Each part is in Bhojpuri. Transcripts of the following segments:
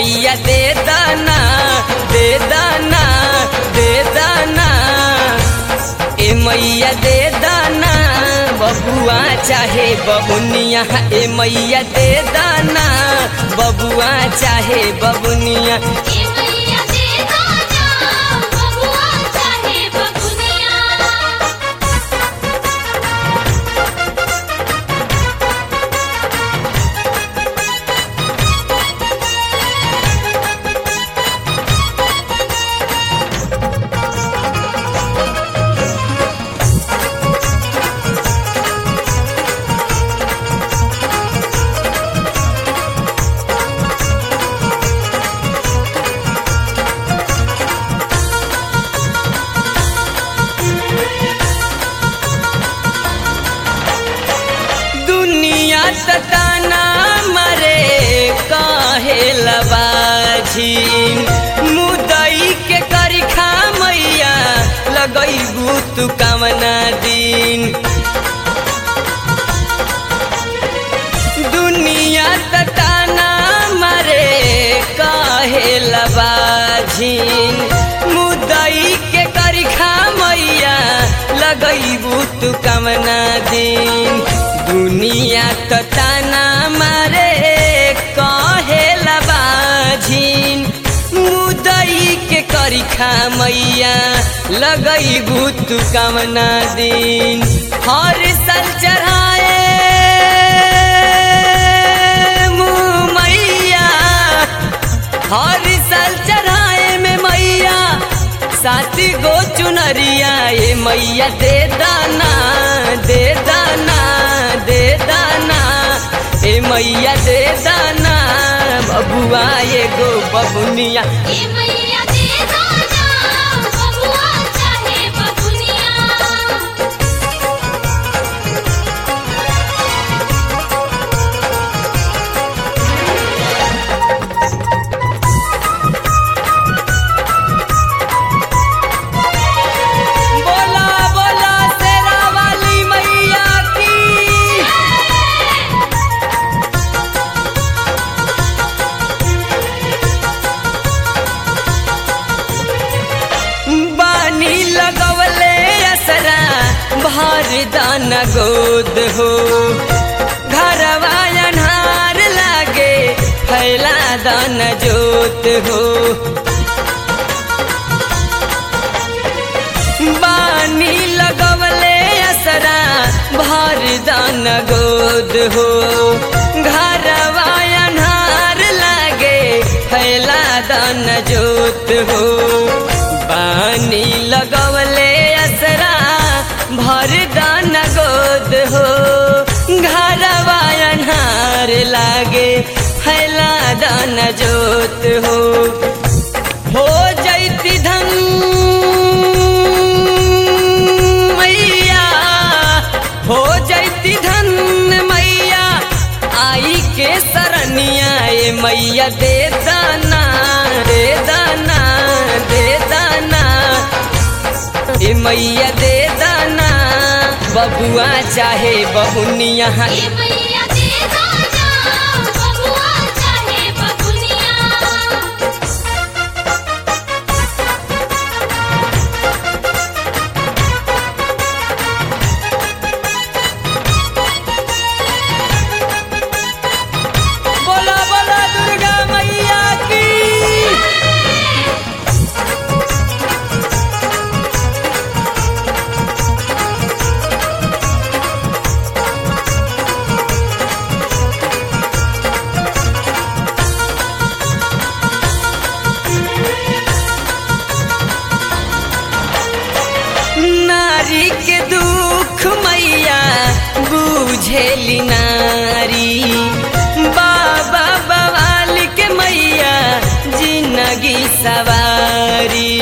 मैया दे दाना दे दाना दे दाना ए मैया दे दाना बबुआ चाहे बबुनिया ए मैया दे दाना बबुआ चाहे बबुनिया ए मैया दे दाना बबुआ चाहे बबुनिया दुनिया तताना मरे काहे लबाझिन मुदई के करिखा मैया लगैबू तू कामना दिन दुनिया तताना मरे काहे लबाझिन मुदई के करिखा मैया लगैबू तू कामना दिन दुनिया तताना मारे काहे लबाझिन मुदई के करिखा मैया लगैबू तू कामना दिन हर साल चढ़ाए मुँह मैया हर साल चढ़ाए में मैया साथी गो चुनरिया ए मैया दे दाना दे दाना दे दाना ए मैया दे दाना बबुआ एगो बबुनिया ए मैया दे दाना बबुआ चाहे बबुनिया बोला बोला शेरा वाली मैया की बानी लगवले असरा भार दान गोद हो घरवा अन्हार लागे फैला दान जोत हो बानी लगवले असरा भार दान गोद हो घरवा अन्हार लागे फैला दान जोत हो बानी लगवले असरा भर दान गोद हो घरवा अन्हार लागे फैला दान जोत हो हो जैती धन मैया हो जैती धन मैया आई के सरनिया ए मैया दे दाना दे दाना दे दाना ए मैया दे दाना बबुआ चाहे बहुनिया ए मैया दे दाना बबुआ चाहे बबुनिया बोला बोला दुर्गा मैया की नारी के दुख मैया बुझेली नारी बाबा बवाल के मैया जिंदगी सवारी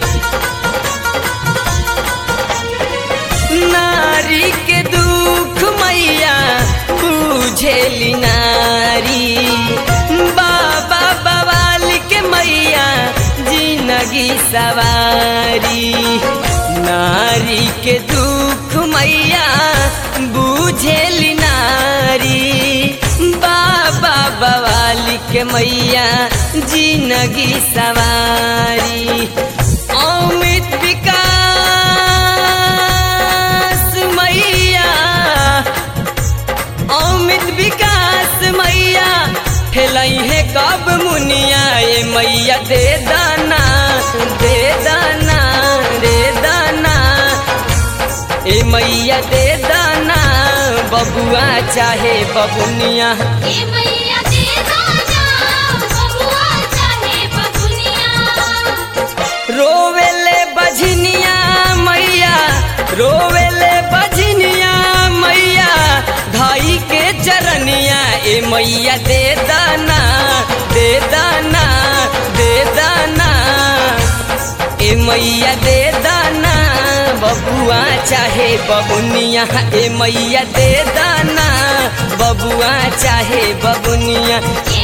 नारी के दुख मैया बुझेली नारी बाबा बवाल के मैया जिंदगी सवारी नारी के दुख मैया बुझेली नारी बाबा बवाली के मैया जिंदगी सवारी अमित विकास मैया अमित विकास मैया ठेलई है कब मुनिया ए मैया दे दाना दे दाना दे दाना ए मैया दे दाना बबुआ चाहे बबुनिया ए मैया दे दाना बबुआ चाहे बबुनिया रोवेले बझनिया मैया रोवेले बझनिया मैया धाई के चरनिया ए मैया दे दाना दे दाना दे दाना ए मैया दे दाना बबुआ चाहे बबुनिया ए मैया दे दाना बबुआ चाहे बबुनिया ए